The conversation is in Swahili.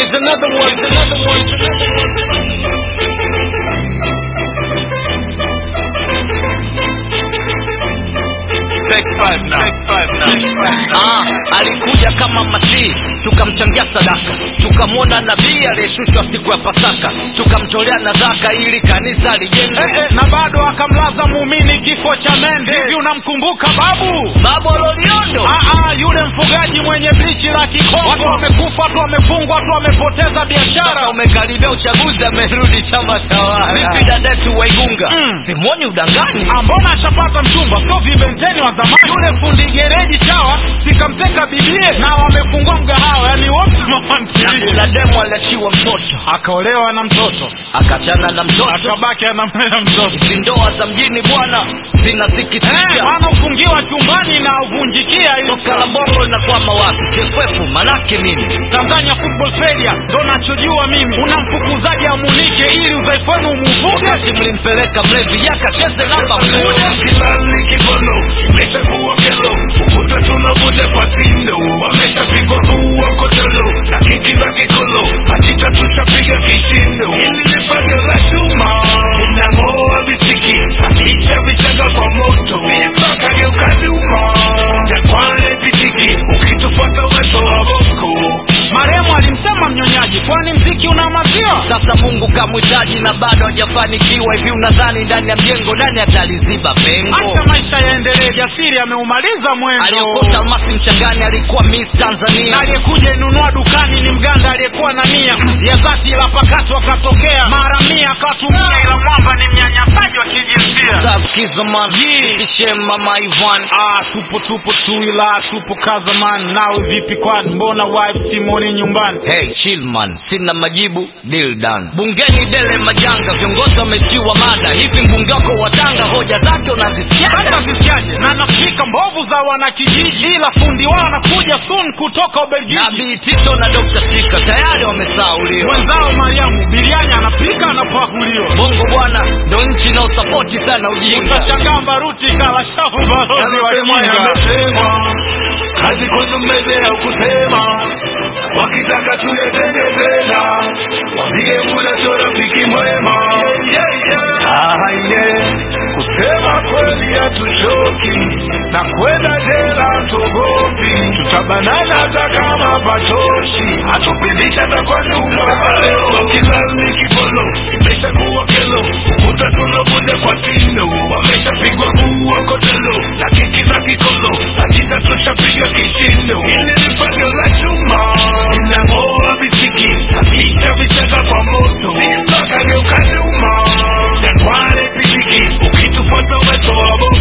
Here's another one. Here's another one. Here's another one. Take five now. Take five now. Ah, alikuja kama masihi tukamchangia sadaka tukamwona nabii aliyeshushwa siku ya pasaka tukamtolea nadhaka ili kanisa lijenge Eh, eh, na bado akamlaza muumini kifo cha mende hivi unamkumbuka babu babo loliondo Ah, ah, yule mfugaji mwenye blichi la kikongo watu wamekufa watu wamefungwa watu wamepoteza biashara sasa umekaribia uchaguzi amerudi chama tawala vipi dadetu waigunga Mm. simoni udangani Ah, mbona ashapata mchumba sio vibenteni wa zamani yule fundi gereji chawa sikamteka bibie na wamefungua mgahawa yani wote na mamantilie kuna demu aliachiwa mtoto akaolewa na mtoto akachana na mtoto akabaki anamlea mtoto hizi ndoa za mjini bwana Eh, zinasikitisha maana ufungiwa chumbani na uvunjikia ili soka la bongo linakwama wapi chefuefu manake nini Tanzania Football Failure ndo nachojua mimi. Unamfukuzaji amunike ili udhaifu wenu umuvuke. wakati mlimpeleka mlevi yakacheze namba moja Kilali kibono imeshakuwa kelo, ukuta tunavunja kwa tindo, wameshapigwa kuua kotelo na kiki za kikolo, hakika tushapiga kishindo. Hili ni fagio la chuma linang'oa visiki, hakisha vichanga kwa moto, mpaka geuka nyuma, jakwale pitiki, ukitufuata uwezo wa boko Marehemu alimsema mnyonyaji, kwani mziki una maziwa? sasa mungu kamhitaji na bado hajafanikiwa hivi unadhani ndani ya mjengo nani ataliziba pengo Acha maisha yaendelee, jasiri ameumaliza mwendo. aliyokota almasi mchangani alikuwa miss Na tanzania aliyekuja inunua dukani ni mganda aliyekuwa na nia ya dhati, ila pakato akatokea mara mia akatumia, ila mwamba ni mnyanyasaji wa kijinsia. sakizoman ishe mama ivan Ah, tupo tupo tu, ila tupo kazaman. Nawe vipi kwani, mbona wife simoni nyumbani? hey chill man sina majibu deal done bungeni dele majanga viongozi wametiwa mada hivi mbunge wako wa tanga hoja zake unazisikia Sasa zisikiaje? na nafikika mbovu za wanakijiji, ila fundi wao anakuja soon kutoka Ubelgiji. nabii tito na dr shika tayari wamesauliwa Mwenzao Mariamu biriani anapika anapakuliwa. bongo bwana ndo nchi inaosapoti sana ujinga Utashangaa Mbaruti kala shavu balozi wa Yamesemwa, Kinga. yamesemwa, kazi kwenu mbele ya kusema, wakitaka tuyatende tena, wambie muda sio rafiki mwema. Ah, yeah. Kusema kweli hatuchoki na kwenda jela tugopi, tutabanana hata kama patoshi, hatupindisha hata kwa nyuma. Leo kizazi kibolo imeshakuwa kelo, ukuta tunavunja kwa tindo, wameshapigwa kuua kotelo na kiki za kikolo, hakika tushapiga kishindo. Hili ni fagio la chuma linang'oa visiki, hakika vichanga kwa moto, mpaka geuka nyuma, jakwale pitiki, ukitufuata uwezo wa Mungu